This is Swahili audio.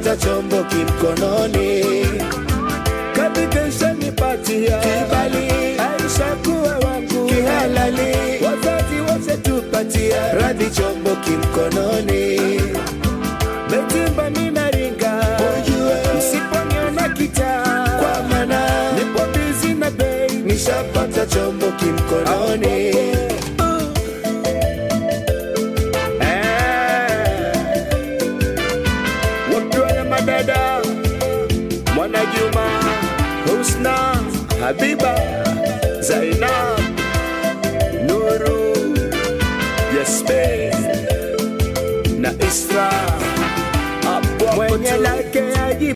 nishapata chombo kimkononi katika nipatia kibali Aisha kuwa wangu kihalali wazazi wote tupatia radhi chombo kimkononi Betimba minaringa ujue msiponiona kitaa kwa maana nipo bizi na bei nishapata chombo kimkononi Eh. Wakiwa madada Mwana Juma Husna Habiba Zainab Nuru Yasmin na Isra Mwenye lake aji